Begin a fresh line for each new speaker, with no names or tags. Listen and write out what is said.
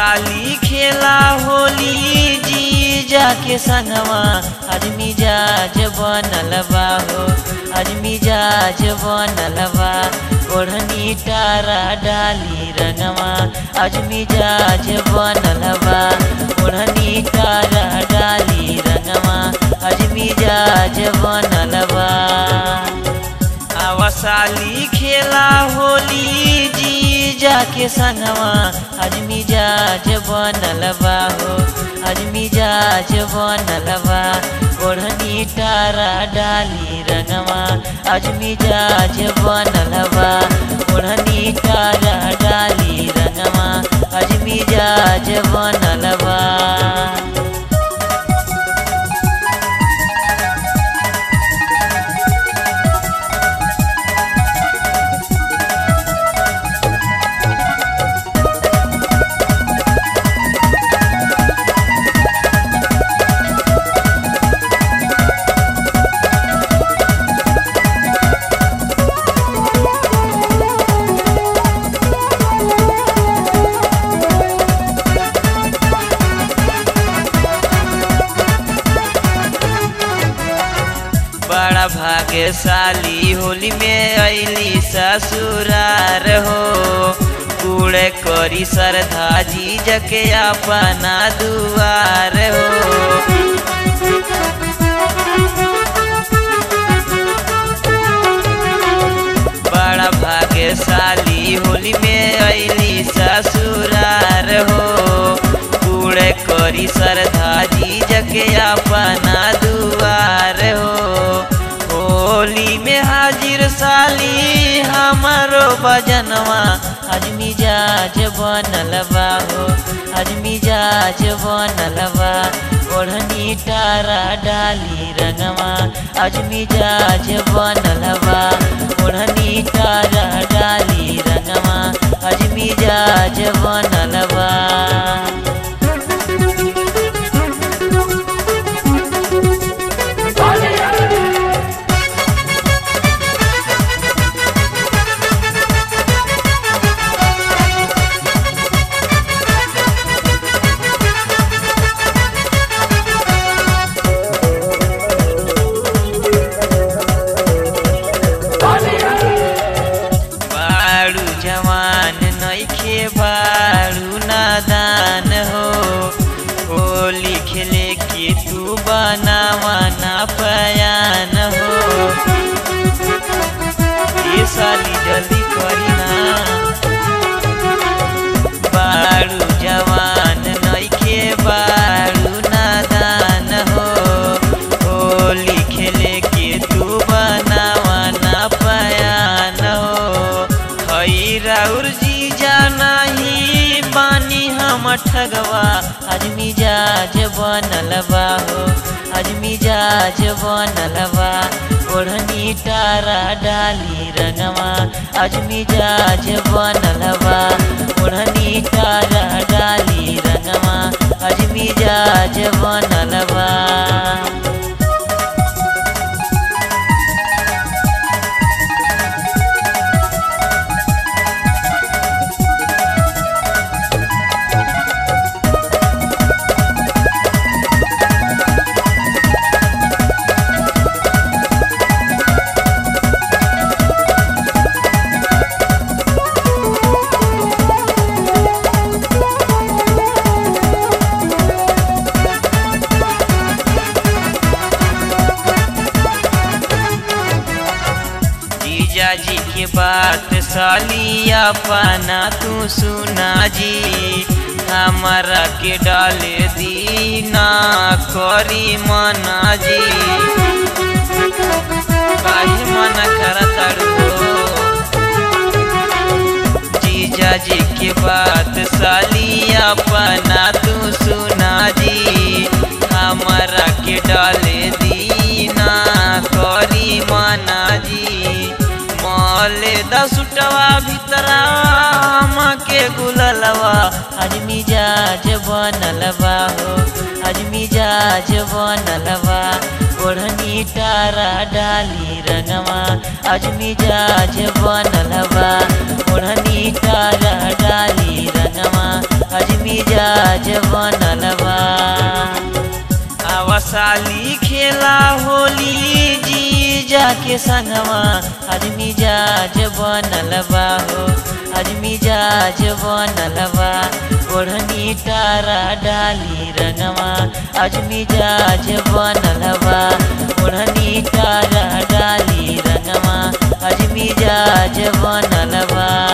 साली खेला होली जी जाके संगवा आज मिजाज बनल बा हो आज मिजाज बनल बा ओढ़नी टारा डाली रंगवा आज मिजाज बनल बा ओढ़नी टारा डाली रंगवा आज मिजाज बनल बा आवासाली खेला होली जी जाके संगवा आज मिजाज बनल बा हो आज मिजाज बनल बा ओढ़नी टारा डाली रंगवा आज मिजाज बनल बा ओढ़नी टारा डाली रंगवा आज मिजाज बनल बा बड़ा भाग्यशाली होली में अली ससुरार हो कूड़े करी श्रद्धा जी जके अपना दुआर हो बड़ा भाग्यशाली होली में अली ससुरार हो कूड़े करी श्रद्धा जी जके अपना दुआर हो होली में हाजिर साली हमारो बजनवा आज मिजाज बनल बा हो आज मिजाज बनल बा ओढ़नी टारा डाली रंगवा आज मिजाज बनल बा ओढ़नी टारा डाली रंगवा आज मिजाज बनल बा बारू जवान नइखे बारू नादान हो होली खेले के तू बनावा ना पयान हो ये साली जल्दी करी ना बारू जवान नइखे बारू नादान हो होली खेले के तू बनावा ना पयान हो हई राउर जी जानाही बानी हम ठगवा आज मिजाज बनल बा हो आज मिजाज बनल बा ओढ़नी टारा डाली रंगवा आज मिजाज बनल बा ओढ़नी टारा डाली रंगवा आज मिजाज बनल बा जीजा जी के बात साली अपना तू सुना जी हमारा के डाले दीना करी मना जी काहे मना करताड़ू जीजा जी के बात साली अपना तू सुना जी हमारा के डाले दीना करी मना जी मले दसुटवा भीतरा के गुललवा आज मिजाज बनल बा हो आज मिजाज बनल बा ओढ़नी टारा डाली रंगवा आज मिजाज बनल बा ओढ़नी टारा डाली रंगवा आज मिजाज साली खेला होली जी जाके संगवा आज मिजाज बनल बा हो आज मिजाज बनल बा ओढ़नी तारा डाली रंगवा आज मिजाज बनल बा ओढ़नी तारा डाली रंगवा आज मिजाज बनल बा